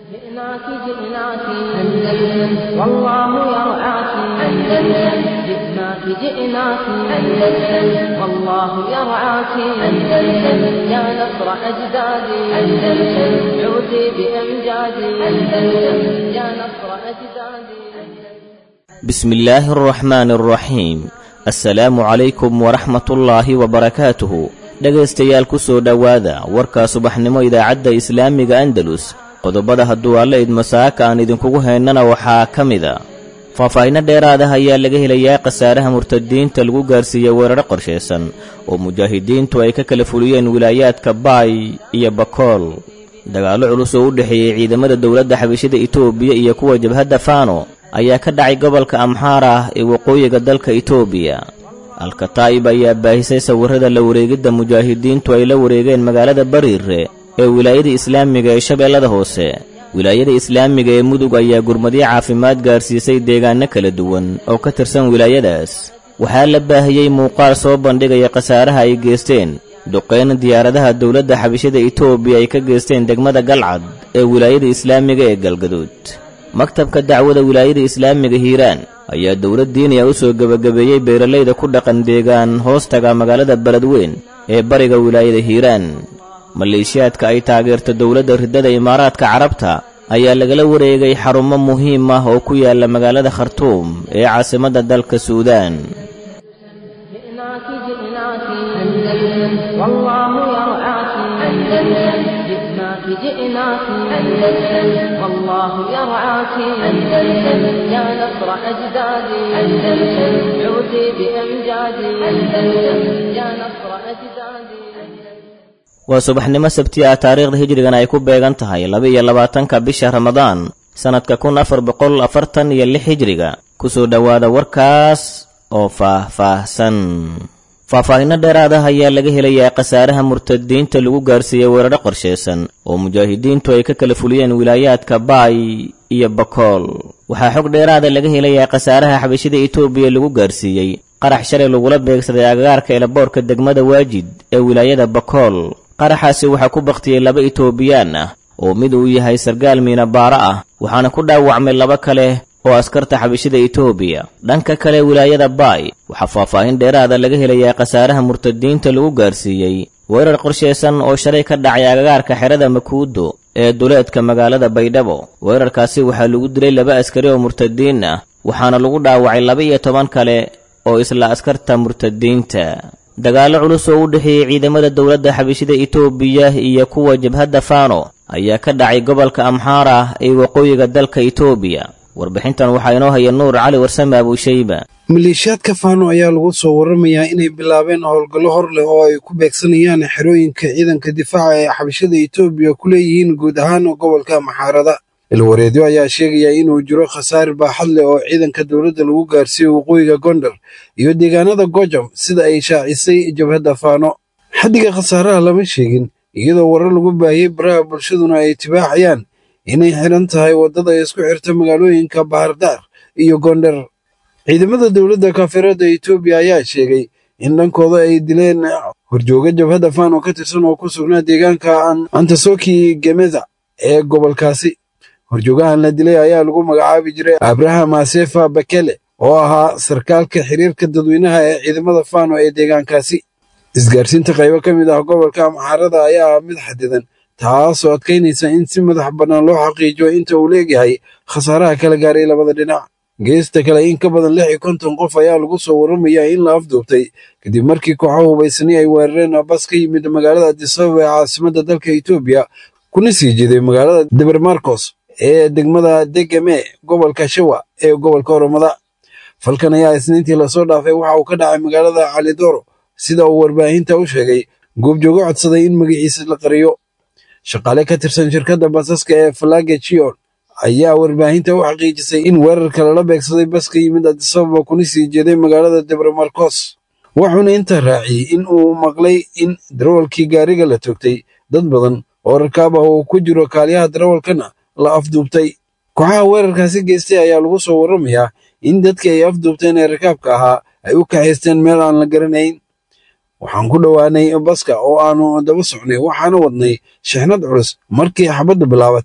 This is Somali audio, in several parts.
جئناك جئناك أندلس والله يرعاك أندلس جئناك جئناك أندلس والله يرعاك أندلس يا نصر أجدادي أندلس عودي بأمجادي أندلس يا نصر أجدادي بسم الله الرحمن الرحيم assalaamu calaykum waraxmatullaahi wabarakaatuhu dhegaystayaal ku soo dhowaada warkaa subaxnimo idaacadda islaamiga andalus qodobada hadduu alla idmasaaka aan idinkugu haynana waxaa ka mida faahfaahinno dheeraadah ayaa laga helayaa khasaaraha murtadiinta lagu gaarsiiyey weeraro qorshaysan oo mujaahidiintu ay ka kala fuliyeen wilaayaadka baay iyo bakool dagaallo culus oo u dhexeeyey ciidamada dowladda xabashida itoobiya iyo kuwa jabhadda faano ayaa ka dhacay gobolka amxaara ah ee waqooyiga dalka itoobiya alkataa'ib ayaa baahisay sawirrada la wareegidda mujaahidiintu ay la wareegeen magaalada bariire ee wilaayada islaamiga ee shabeellada hoose wilaayada islaamiga ee mudug ayaa gurmadyo caafimaad gaarsiisay deegaanno kala duwan oo ka tirsan wilaayadaas waxaa la baahiyey muuqaal soo bandhigaya khasaaraha ay geesteen duqeyn diyaaradaha dowladda xabashada itoobiya ay ka geesteen degmada galcad ee wilaayada islaamiga ee galgaduud maktabka dacwada wilaayada islaamiga hiiraan ayaa dowlad diiniya u soo gebagabeeyey beeralayda ku dhaqan deegaan hoostaga magaalada beledweyn ee bariga wilaayada hiiraan maleeshiyaadka ay taageerto dowladda riddada imaaraadka carabta ayaa lagala wareegay xarumo muhiim ah oo ku yaala magaalada khartuum ee caasimadda dalka suudaan جئناك جئناك أندلس والله يرعاك أندلس جئناك جئناك أندلس والله يرعاك أندلس يا نصر أجدادي أندلس عودي بأمجادي أندلس يا نصر أجدادي waa subaxnimo sabti ah taariikhda hijrigan ay ku beegan tahay laba-iyo labaatanka bisha ramadaan sannadka kun afar boqol afartan iyo lix hijriga ku soo dhowaada warkaas oo faah-faahsan faahfaahinno dheeraad ah ayaa laga helayaa khasaaraha murtadiinta lagu gaarsiiyey weeraro qorshaysan oo mujaahidiintu ay ka kala fuliyeen wilaayaadka baay iyo bakool waxaa xog dheeraada laga helayaa khasaaraha xabashida itoobiya lagu gaarsiiyey qarax shalay lagula beegsaday agagaarka elaboorka degmada waajid ee wilaayada bakool qaraxaasi waxaa ku bakhtiyey laba itoobiyaan ah oo mid uu yahay sargaal miinabaaro ah waxaana ku dhaawacmay laba kale oo askarta xabashida itoobiya dhanka kale wilaayada baay waxaa faahfaahin dheeraada laga helayaa khasaaraha murtadiinta lagu gaarsiiyey weerar qorshaysan oo shalay ka dhacay agagaarka xerada makuudo ee duleedka magaalada baydhabo weerarkaasi waxaa lagu dilay laba askari oo murtadiin ah waxaana lagu dhaawacay laba iyo toban kale oo isla askarta murtadiinta dagaallo culus oo u dhexeeyey ciidamada dowladda xabashida itoobiya iyo kuwa jabhadda faano ayaa ka dhacay gobolka amxaara ee waqooyiga dalka itoobiya warbixintan waxaa inoo haya nuur cali warsame abuushayba maleeshiyaadka faano ayaa lagu soo waramayaa inay bilaabeen howlgallo hor leh oo ay ku beegsanayaan xerooyinka ciidanka difaaca ee xabashada itoobiya ku leeyihiin guud ahaan gobolka maxaarada ilwareedyo ayaa sheegaya inuu jiro khasaare baaxad leh oo ciidanka dowladda lagu gaarsiiyo waqooyiga gondar iyo deegaanada gojam sida ay shaacisay jabhadda faano xaddiga khasaaraha lama sheegin iyadoo warar lagu baahiyey baraha bulshaduna ay tibaaxayaan inay xidhan tahay waddada isku xirta magaalooyinka bahardaar iyo gondar ciidamada dowladda kaafiradda itoobiya ayaa sheegay in dhankooda ay dileen horjooga jabhadda faano ka tirsan oo ku sugnaa deegaanka antasoki gemeza ee gobolkaasi horjoogahan la dilay ayaa lagu magacaabi jiray abraham asefa bakele oo ahaa sarkaalka xiriirka dadweynaha ee ciidamada faano ee deegaankaasi isgaarsiinta qaybo ka mid ah gobolka amxaarada ayaa ah mid xadidan taasoo adkaynaysa in si madax bannaan loo xaqiijiyo inta uu leegyahay khasaaraha kala gaaray labada dhinac geesta kale in ka badan lix iyo konton qof ayaa lagu soo warramayaa in la afduubtay kadib markii kooxo hubaysani ay weerareen bas ka yimid magaalada adisababa ee caasimadda dalka itoobiya kuna sii jeeday magaalada debermarcos ee degmada degame gobolka shawa ee gobolka oromada falkan ayaa isniintii lasoo dhaafay waxa uu ka dhacay magaalada calidoro sida uu warbaahinta u sheegay goobjoogo codsaday in magaciisa la qariyo shaqaale ka tirsan shirkadda basaska ee falage chion ayaa warbaahinta u xaqiijisay in weerarka lala beegsaday baska yimid adisababa kuna sii jeeday magaalada debramarcos wuxuuna intaa raaciyey in uu maqlay in darawalkii gaariga la toogtay dad badan oo rakaab ah uu ku jiro kaaliyaha darawalkana la afduubtay kooxaha weerarkaasi geystay ayaa lagu soo warramayaa in dadkii ay afduubteen ee rakaabka ahaa ay u kaxaysteen meel aan la garanayn waxaan ku dhowaanay baska oo aanu daba socnay waxaana wadnay shixnad culus markii xabaddu bilaabatay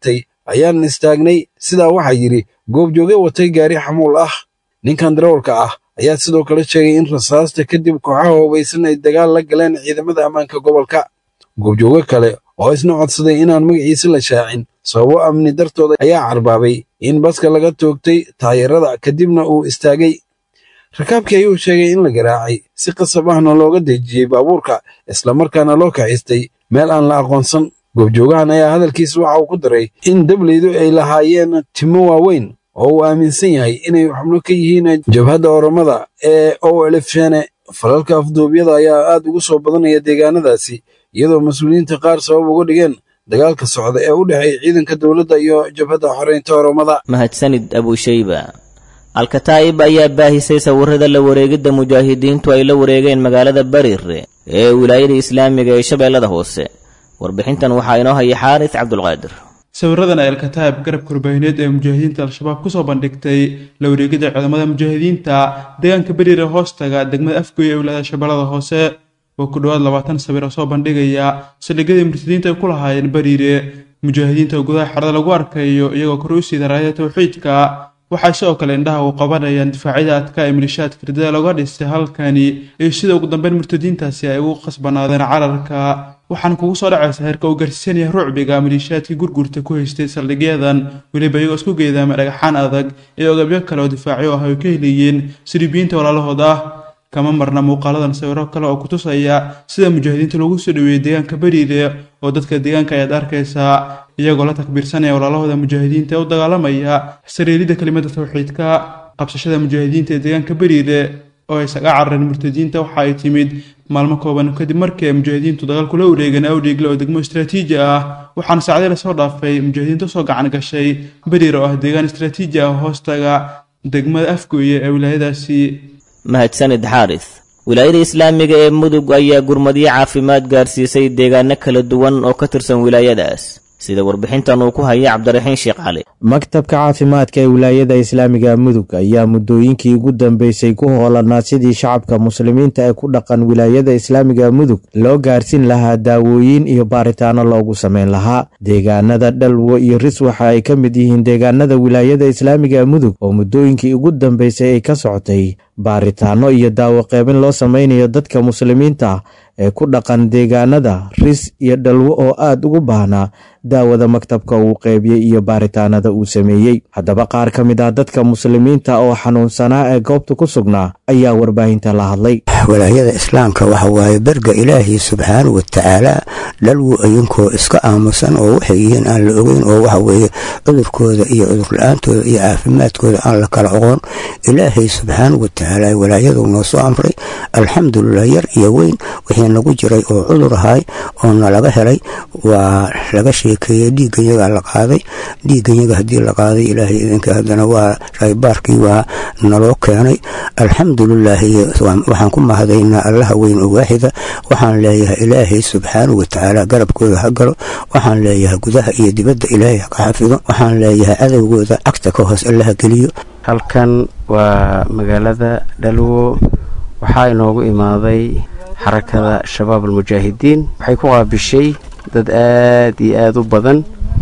ayaan istaagnay sidaa waxaa yidhi goobjooge watay gaari xamuul ah ninkan darawalka ah ayaa sidoo kale sheegay in rasaasta kadib kooxaha hubaysan ay dagaal la galeen ciidamada ammaanka gobolka goobjooge kale oo isna codsaday inaan magaciisa la shaacin sababo amni dartooda ayaa carbaabay in baska laga toogtay taayarada kadibna uu istaagay rakaabkii ayuu sheegay in la garaacay si qasab ahna looga dejiyey baabuurka islamarkaana loo kaxistay meel aan la aqoonsan goobjoogahan ayaa hadalkiisa waxa uu ku daray in dableydu ay lahaayeen timo waaweyn oo uu aaminsan yahay inay xubno ka yihiin jabhadda oromada ee owlfshene falalka afduubyada ayaa aad ugu soo badanaya deegaanadaasi iyadoo mas-uuliyiinta qaar sabab uga dhigeen dagaalka socda ee u dhexeeya ciidanka dowladda iyo jabhadda xoreynta oromada mahadsanid abushayba alkataa'ib ayaa baahisay sawirrada la wareegidda mujaahidiintu ay la wareegeen magaalada barirre ee wilaayada islaamiga ee shabeellada hoose warbixintan waxaa inoo haya xaaris cabdulqaadir sawiradan ay alkataa'ib garabka warbaahineed ee mujaahidiinta al-shabaab kusoo bandhigtay la wareegidda ciidamada mujaahidiinta deegaanka beriire hoostaga degmada afgoy ee wilaayada shabeellada hoose oo ku dhowaad labaatan sawir oo soo bandhigaya saldhigyadii murtadiinta ay ku lahaayeen beriire mujaahidiinta oo gudaha xerada lagu arkayo iyagoo kor u siida raayada tawxiidka waxay sidoo kale indhaha u qabanayaan difaacyada adka ee milishaadka ridada looga dhistay halkani iyo sida ugu dambeyn murtadiintaasi ay ugu khasbanaadeen cararka waxaan kugu soo dhacaysa heerka uu gaarsiisanaya rucbiga maliishaadkii gurgurta ku haystay saldhigyadan weliba iyagoo isku geedaama dhagaxaan adag iyo ogabyo kale oo difaacyo ah ay ka heliyeen siribiyiinta walaalahooda ah kama marna muuqaaladan sawiro kale oo kutusaya sida mujaahidiinta loogu soo dhaweeyey deegaanka beriire oo dadka deegaanka ayaad arkaysaa iyagoo la takbiirsanaya walaalahooda mujaahidiinta ee u dagaalamaya sariiridda kelimada tawxiidka qabsashada mujaahidiinta ee deegaanka beriire oo ay saga carareen murtadiinta waxa ay timid maalmo kooban kadib markii ay mujaahidiintu dagaal kula wareegeen awdhiigle oo degmo istraatiiji ah waxaana saacdii lasoo dhaafay mujaahidiinta usoo gacan gashay beriire oo ah deegaan istraatiiji ah hoostaga degmada afgooye ee wilaayadaasi mahadsanid xaaris wilaayada islaamiga ee mudug ayaa gurmadyo caafimaad gaarsiisay deegaano kala duwan oo ka tirsan wilaayadaas sida warbixintan uu ku haya cabdiraxiin sheekh cali maktabka caafimaadka ee wilaayada islaamiga mudug ayaa muddooyinkii ugu dambeysay ku hoolanaa sidii shacabka muslimiinta ee ku dhaqan wilaayada islaamiga mudug loo gaarsiin lahaa daawooyin iyo baaritaano loogu sameyn lahaa deegaanada dhalwo iyo ris waxa ay ka mid yihiin deegaanada wilaayada islaamiga mudug oo muddooyinkii ugu dambeysay ay ka socotay baaritaano iyo daawo qeybin loo sameynayo dadka muslimiinta ee ku dhaqan deegaanada ris iyo dhalwo oo aad ugu baahnaa daawada maktabka uu qeybiyey iyo baaritaanada uu sameeyey haddaba qaar ka mid ah dadka muslimiinta oo xanuunsanaa ee goobta ku sugnaa ayaa warbaahinta la hadlay walaayada islaamka waxa waaye berga ilaahay subxaanahu watacaala dhalwo idinkoo iska aamusan oo waxay yihiin aan la ogeyn oo waxa weeye cudurkooda iyo cudurla-aantooda iyo caafimaadkooda aan la kala oqoon ilaahay subxaanahu watacaala walaayadu noo soo amray alxamdulilah yar iyo weyn wixii nagu jiray oo cudur ahay oo nalaga helay waa laga sheekeeyey dhiigganyagaa la qaaday dhiigganyaga haddii la qaaday ilaahay idinka haddana waa raybaarkii waa naloo keenay alxamdulilaahi waxaan ku mahadaynaa allaha weyn oo waaxida waxaan leeyahay ilaahay subxaanahu watacaala garabkooda ha galo waxaan leeyahay gudaha iyo dibadda ilaahay ha ka xafido waxaan leeyahay cadowgooda cagta ka hoos allaha geliyo halkan waa magaalada dhalwo waxaa inoogu imaaday xarakada shabaab almujaahidiin waxay ku qaabishay dad aad iyo aada u badan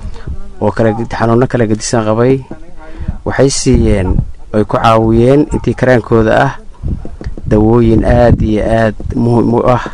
oo xanuuno kala gedisan qabay waxay siiyeen ay ku caawiyeen intii karaankooda ah dawooyin aad iyo aad muhim u ah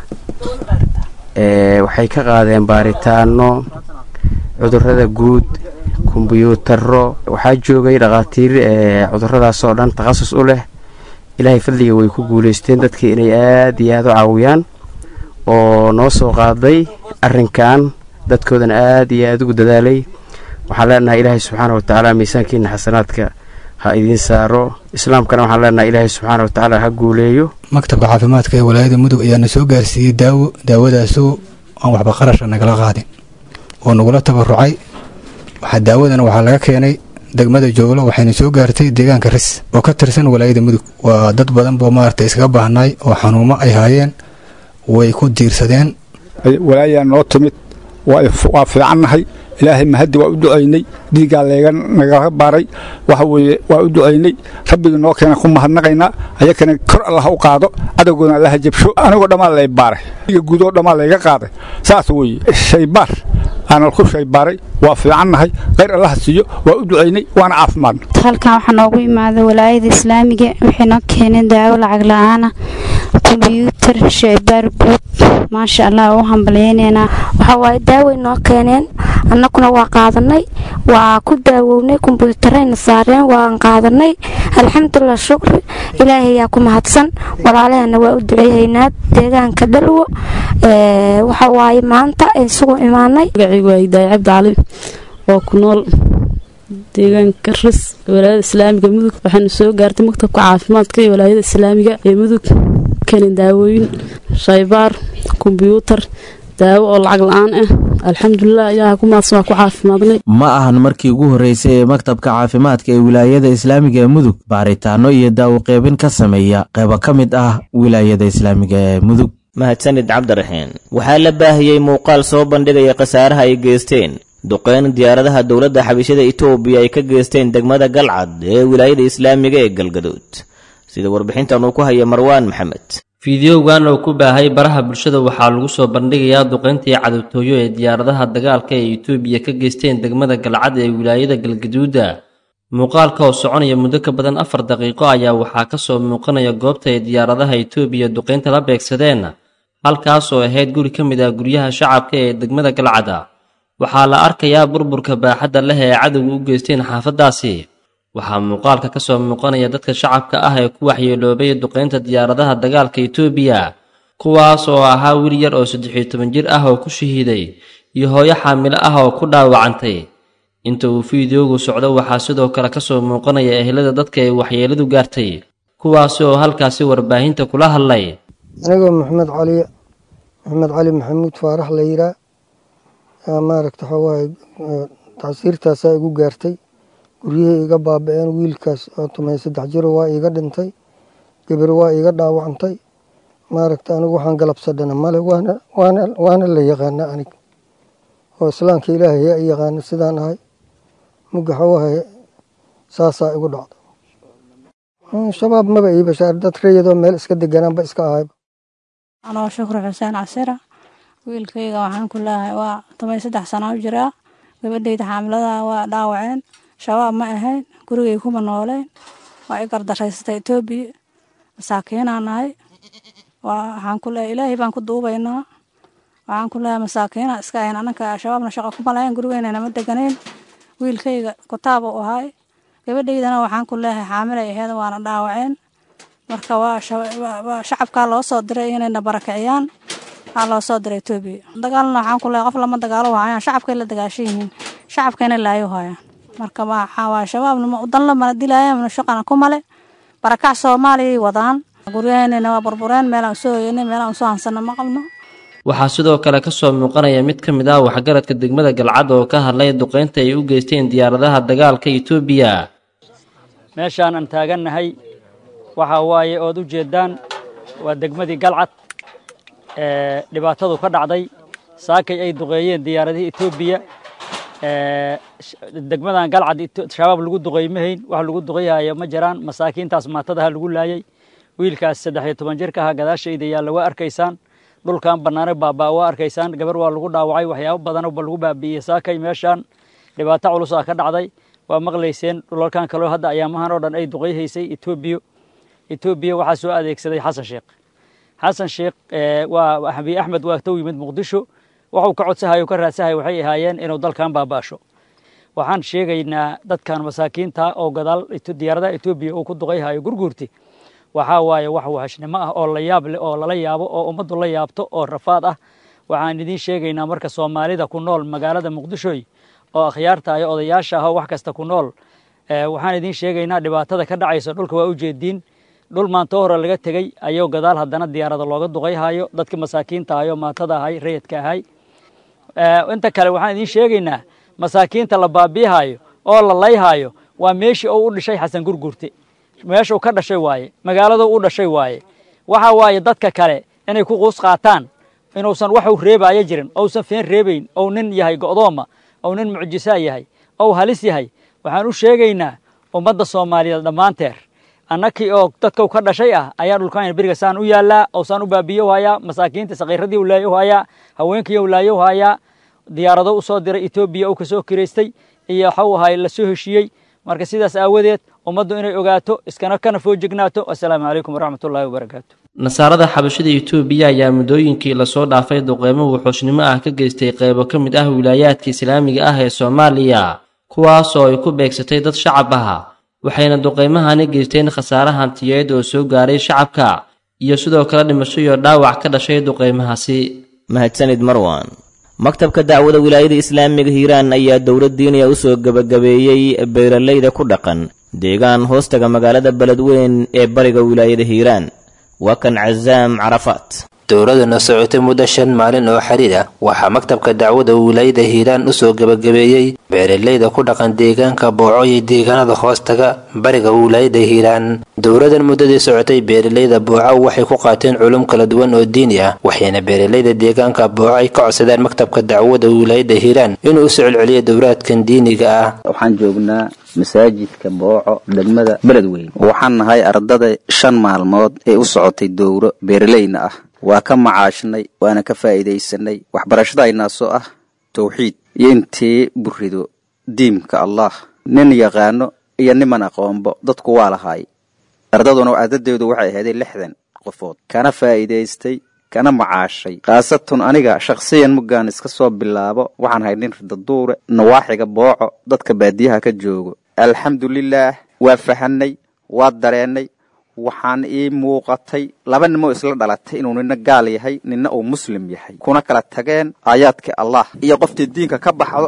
waxay ka qaadeen baaritaano cudurada guud kombyuutaro waxaa joogay dhakhaatiir cuduradaas oo dhan takhasus u leh ilaahay fadliga way ku guulaysteen dadkii inay aad iyo aada u caawiyaan oo noo soo qaaday arrinkan dadkoodana aad iyo aada ugu dadaalay waxaan leenahay ilaahay subxaana watacaala miisaankiina xasanaadka ha idiin saaro islaamkana waxaan leenahay ilaahay subxaana watacaala ha guuleeyo maktabka caafimaadka ee walaayada mudug ayaana soo gaarsiiyey daawo daawadaasoo aan waxba qarasha nagala qaadin oo nagula tabarucay waxaa daawadana waxaa laga keenay degmada jooglo waxayna soo gaartay deegaanka ris oo ka tirsan walaayada mudug waa dad badan boo maarata iskaga baahnaay oo xanuumo ay haayeen way ku diirsadeen walaayaa noo timid waa fiicannahay ilaahay mahaddi waa u ducaynay dhiiggaa leega nagala baaray waxa weeye waa u ducaynay rabbigii noo keena ku mahadnaqaynaa ayakana kor allah u qaado cadowgoodna allaha jabsho anigoo dhammaan lay baaray dhiiga guudoo dhammaan layga qaaday saas weeye shaybaar aanal ku shaybaaray waa fiicannahay khayr allaha siiyo waa u ducaynay waana caafimaadna halkan waxaa noogu imaaday walaayada islaamiga waxay noo keeneen daawo lacag la-aana kombyuutar shaybaar guud maasha allah u hambalyeyneynaa waxaa waaye daaway noo keeneen annaguna waa qaadanay waa ku daawownay kombyuutarayna saareen waan qaadanay alxamdulilah shukri ilaahay yaa ku mahadsan walaalahana waa u duceeyaynaa deegaanka dhalwo waxa waaye maanta isugu imaanay magacaygu waa hidaaya cabdi cali oo ku nool deegaanka ris walaayada islaamiga mudug waxaana soo gaartay maktabka caafimaadka iyo walaayada islaamiga ee mudug keenin daawooyin shaybaar kombyuutar daawo oo lacag la-aan ah alxamdulilah ilaaha ku maadsan waa ku caafimaadnay ma ahan markii ugu horreysay ee maktabka caafimaadka ee wilaayada islaamiga ee mudug baaritaano iyo daawo qeybin ka sameeya qeybo ka mid ah wilaayada islaamiga ee mudug mahadsanid cabdiraxiin waxaa la baahiyey muuqaal soo bandhigaya khasaaraha ay geysteen duqeyn diyaaradaha dowladda xabishada itoobiya ay ka geysteen degmada galcad ee wilaayada islaamiga ee galgaduud sida warbixintan uu ku haya marwaan maxamed fideogan oo ku baahay baraha bulshada waxaa lagu soo bandhigayaa duqeyntii cadowtooyo ee diyaaradaha dagaalka ee itoobiya ka geysteen degmada galcad ee wilaayada galgaduuda muuqaalka oo soconaya muddo ka badan afar daqiiqo ayaa waxaa ka soo muuqanaya goobta ay diyaaradaha itoobiya duqeynta la beegsadeen halkaas oo ahayd guri ka mid ah guryaha shacabka ee degmada galcada waxaa la arkayaa burburka baaxadda leh ee cadowga u geysteen xaafaddaasi waxaa muuqaalka ka soo muuqanaya dadka shacabka ah ee ku waxyeeloobay duqeynta diyaaradaha dagaalka itoobiya kuwaas oo ahaa wiil yar oo saddexiyo toban jir ah oo ku shahiiday iyo hooyo xaamilo ah oo ku dhaawacantay inta uu fideogu socdo waxaa sidoo kale ka soo muuqanaya ehelada dadka ay waxyeeladu gaartay kuwaasi oo halkaasi warbaahinta kula hadlay anigoo maxamed cali maxamed cali maxamuud faarax la yiraa maaragta waxawaaye tacsiirtaasaa igu gaartay guryihii iga baaba-een wiilkaas oo tumay saddex jiro waa iiga dhintay gabar waa iiga dhaawacantay maaragta anigu waxaan galabsadhana male waana waana waana la yaqaana anig oo islaamka ilaahay yaa i yaqaana sidaan ahay mugga xawahaye saasaa igu dhacda shabaab maba ii bashaar dad rayadoo meel iska deganaanba iska ahayba anoo shukri xuseen casira wiilkayga waxaan ku leeyahay waa toban saddex sanaa u jiraa gabadhayda xaamilada waa dhaawaceen shabaab ma ahayn gurigay kuma nooleen waa i gardaraysatay etoobiya masaakiinaa nahay waxaan ku leeyahay ilaahay baan ku duubaynaa waxaan ku leeyahay masaakiina iska ahayn ananka shabaabna shaqo kuma lahayn gurigeena nama deganayn wiilkayga kutaab u ahay gabadhaydana waxaan ku leeyahay xaamilay aheed waana dhaawaceen marka waa shacabkaa loo soo diray inayna barakiciyaan waxaa loo soo diray etoobiya dagaalna waxaan ku leeyahay qof lama dagaalo hayaan shacabkay la dagaashan yihiin shacabkayna laayo hayaan marka waxaa waa shabaabna udanla mana dilaayaan mana shaqana ku male barakac soomaaliyay wadaan guryaheennana waa burbureen meelaan usoo hoyanay meelaan usoo hansana ma qabno waxaa sidoo kale ka soo muuqanaya mid ka mid ah waxgaradka degmada galcad oo ka hadlay duqeynta ay u geysteen diyaaradaha dagaalka itoobiya meeshaan aan taagannahay waxaa waaye ood u jeeddaan waa degmadii galcad ee dhibaatadu ka dhacday saakay ay duqeeyeen diyaaradihii etoobiya degmadan galcad shabaab lagu duqeymahayn wax lagu duqeyhayo ma jiraan masaakiintaas maatadaha lagu laayay wiilkaas saddex iyo toban jirka aha gadaashayda yaalla waa arkaysaan dhulkan bannaane baabaa waa arkaysaan gabar waa lagu dhaawacay waxyaabo badanba lagu baabi'iyey saakay meeshaan dhibaato culusaa ka dhacday waa maqlayseen dhulalkan kaleo hadda ayaamahan oo dhan ay duqeyhaysay etoobiya etoobiya waxaa soo adeegsaday xasan sheekh xasan sheekh waa abiy axmed waa tow yimid muqdisho waxuu ka codsahayo ka raadsahay waxay ahaayeen inuu dalkan baaba'asho waxaan sheegaynaa dadkan masaakiinta oo gadaal diyaaradaha etoobiya uu ku duqeyhayo gurguurti waxaa waaye wax wahashnimo ah oo la yaab leh oo lala yaabo oo ummaddu la yaabto oo rafaad ah waxaan idiin sheegaynaa marka soomaalida ku nool magaalada muqdishoy oo akhyaarta iyo odayaasha ah oo wax kasta ku nool waxaan idiin sheegaynaa dhibaatada ka dhacaysa dhulka waa ujeediin dhul maantoo hore laga tegey ayuu gadaal haddana diyaarada looga duqeyhayo dadkii masaakiinta ahay oo maatada ahay rayidka ahay inta kale waxaan idiin sheegaynaa masaakiinta la baabiihayo oo la layhayo waa meeshii uu u dhishay xasan gurgurte meeshuu ka dhashay waaye magaaladuu u dhashay waaye waxa waaye dadka kale inay ku quus qaataan inuusan waxuu reebaayo jirin ousan feen reebayn ou nin yahay go'dooma ou nin mucjisaa yahay ou halis yahay waxaan u sheegaynaa ummadda soomaaliyeed dhammaanteer annakii oo dadkau ka dhashay ah ayaa dhulkaan beriga saan u yaallaa oo saan u baabiyo u hayaa masaakiinta sakiiradii u laayo u hayaa haweenkii u laayo u hayaa diyaarado u soo diray etoobiya uu ka soo kiraystay iyo waxau ahay la soo heshiiyey marka sidaas aawadeed ummaddu inay ogaato iskana kana foojignaato assalaamu calaykum waraxmatullaahi wabarakaatu nasaarada xabashada etoobiya ayaa muddooyinkii lasoo dhaafay duqeymo wuxuushnimo ah ka geystay qeybo ka mid ah wilaayaadka islaamiga ah ee soomaaliya kuwaasoo ay ku beegsatay dad shacab ah waxayna duqeymahani geysteen khasaare hantiyeed oo soo gaaray shacabka iyo sidoo kale dhimasho iyo dhaawac ka dhashay duqeymahaasi mahadsanid marwan maktabka dacwada wilaayada islaamiga hiiraan ayaa dowlad diiniya u soo gebagabeeyey beeralayda ku dhaqan deegaan hoostaga magaalada beledweyn ee bariga wilaayada hiiraan waa kan casaam carafaat dowladuna socotay muddo shan maalin oo xiriir ah waxaa maktabka dacwada wilaayada hiiraan usoo gebagabeeyey beeralayda ku dhaqan deegaanka booco iyo deegaanada hoostaga bariga wilaayada hiiraan dowladan muddadii socotay beeralayda booco waxay ku qaateen culum kala duwan oo diini ah waxayna beeralayda deegaanka booco ay ka codsadeen maktabka dacwada wilaayada hiiraan inuu u socodceliyo dowlaadkan diiniga ah waxaan joognaa masaajidka booco degmada beledweyn waxaan nahay ardada shan maalmood ee u socotay dowro beeralayna ah waa ka macaashnay waana ka faa'iidaysanay waxbarashadaynaasoo ah tawxiid iyo intii burido diimka allah nin yaqaano iyo niman aqoonbo dadku waa lahaay ardaduna adadeedu waxay ahaydeen lixdan qofood kana faa'iidaystay kana macaashay khaasatun aniga shakhsiyan muggaan iska soo bilaabo waxaan ahay nin ridaduure nawaaxiga booco dadka baadiyaha ka joogo alxamdulilaah waa fahanay waa dareennay waxaan ii muuqatay laba nimoo isla dhalatay inuu nina gaal yahay nina uu muslim yahay kuna kala tageen aayaadka allah iyo qoftii diinka ka baxdo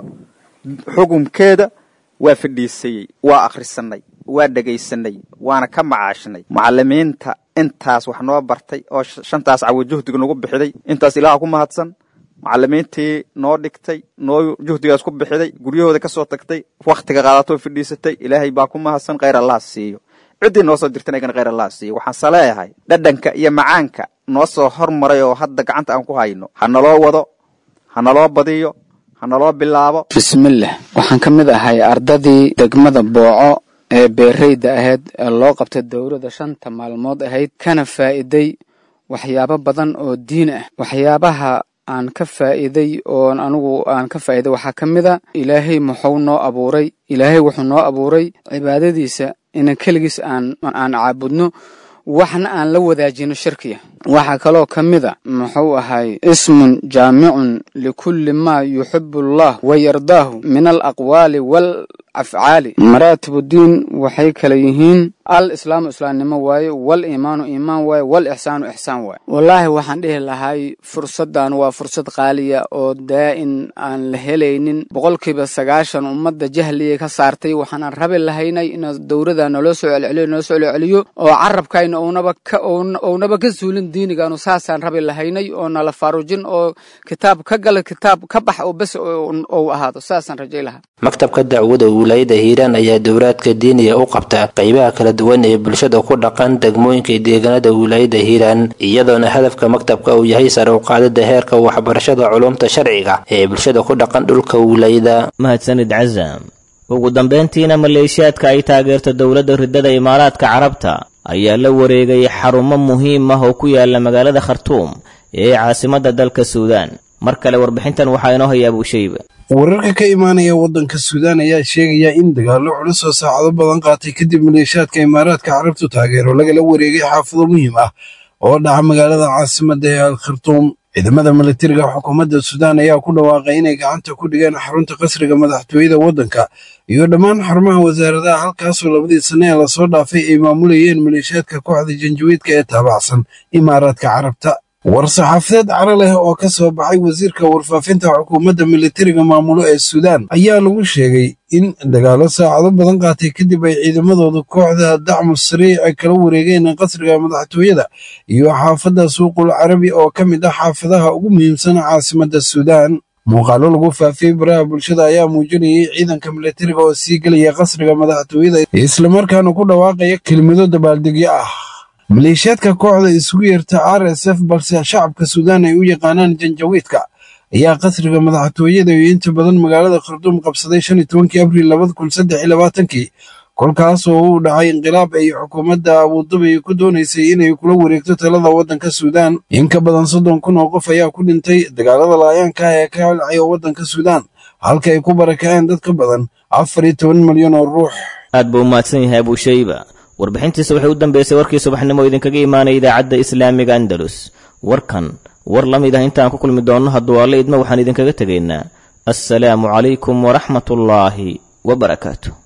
xukumkeeda waa fadhiisayey waa akhrisanay waa dhegaysanay waana ka macaashnay macallimiinta intaas wax noo bartay oo shantaas cawo juhdiga nagu bixiday intaas ilaaha ku mahadsan macallimiintii noo dhigtay noo juhdigaas ku bixiday guryahooda ka soo tagtay wakhtiga qaadatoo fadhiisatay ilaahay baa ku mahadsan khayr allah siiyo ciddii noo soo dirtan aygan khayr allah siiyo waxaan saleeyahay dhadhanka iyo macaanka noo soo hormaray oo hadda gacanta aan ku hayno ha naloo wado ha naloo badiyo ha naloo bilaabo bismillah waxaan ka mid ahay ardadii degmada booco ee beerayda ahayd ee loo qabtay dowladda shanta maalmood ahayd kana faa'iiday waxyaabo badan oo diin ah waxyaabaha aan ka faa'iiday oon anigu aan ka faa'iiday waxaa ka mid a ilaahay muxuu noo abuuray ilaahay wuxuu noo abuuray cibaadadiisa inan keligiis aan aan caabudno waxna aan la wadaajino shirkiya waxaa kaloo ka mid a muxuu ahay ismun jaamicun likulli maa yuxibu allah wa yardaahu min alaqwaali waalafcaali maraatibuddiin waxay kala yihiin al islaamu islaamnimo waaye wal iimaanu iimaan waaye wal ixsaanu ixsaan waaye wallaahi waxaan dhihi lahay fursaddan waa fursad qaaliya oo daa'in aan la helaynin boqolkiiba sagaashan ummadda jahliyay ka saartay waxaanan rabi lahaynay in dowladda naloo soo celceliyo naloo soo celceliyo oo carabkayna ownaba ka ownaba ka suulin diinigaanu saasaan rabi lahaynay oo nala faarujin oo kitaab ka gala kitaab ka bax oo bes ou ahaado saasaan rajay lahaa maktabka dacwada wilaayada hiiraan ayaa dowlaadka diiniga u qabta qaybaha kala duwan ee bulshada ku dhaqan degmooyinka deegaanada wilaayada hiiraan iyadoona hadafka maktabka uu yahay sare u qaadida heerka waxbarashada culumta sharciga ee bulshada ku dhaqan dhulka wilaayada mahadsanid casaam ugu dambayntiina maleeshiyaadka ay taageerto dowladda ridada imaaraadka carabta ayaa la wareegay xarumo muhiim ah oo ku yaala magaalada khartuum ee caasimadda dalka suudaan mar kale warbixintan waxaa inoo haya abuushayba wararka ka imaanaya waddanka suudaan ayaa sheegaya in dagaallo culus oo saacado badan qaatay kadib maleeshiyaadka imaaraadka carabtu taageero lagala wareegay xaafado muhiim ah oo dhaca magaalada caasimadda ee al khartuum ciidamada milatariga xukuumadda suudaan ayaa ku dhawaaqay inay gacanta ku dhigeen xarunta qasriga madaxtooyada waddanka iyo dhammaan xarumaha wasaaradaha halkaasoo labadii sanne ee lasoo dhaafay ay maamulayeen maleeshiyaadka kooxda janjawiidka ee taabacsan imaaraadka carabta war-saxaafadeed caro leh oo ka soo baxay wasiirka warfaafinta xukuumadda militariga maamulo ee suudaan ayaa lagu sheegay in dagaallo saacado badan qaatay kadib ay ciidamadooda kooxda dacmu sariic ay kala wareegeen qasriga madaxtooyada iyo xaafadda suuqul carabi oo ka mid ah xaafadaha ugu muhiimsan caasimadda suudaan muuqaallo lagu faafiyey baraha bulshada ayaa muujinayay ciidanka militariga oo sii gelaya qasriga madaxtooyada islamarkaana ku dhawaaqaya kelmado dabaaldegyo ah maleeshiyaadka kooxda isugu yeerta r s f balse shacabka suudaan ay u yaqaanaan janjawiidka ayaa qasriga madaxtooyada iyo inta badan magaalada kharduum qabsaday shan iyo tobankii abriil labada kun saddex iyo labaatankii kolkaas oo uu dhacay inqilaab ay xukuumadda abuudabi ku doonaysay inay kula wareegto talada waddanka suudaan in ka badan soddon kun oo qof ayaa ku dhintay dagaalada laayaanka ah ee ka holcaya waddanka suudaan halka ay ku barakaceen dad ka badan afar iyo toban milyan oo ruux aad buu umahadsan yahay abuushayba warbixintiisa waxay u dambeysay warkii subaxnimo idinkaga imaanaya idaacadda islaamiga andalus warkan war la mid ah intaan ku kulmi doonno hadduu alle idma waxaan idinkaga tegaynaa assalaamu calaykum waraxmatullaahi wabarakaatu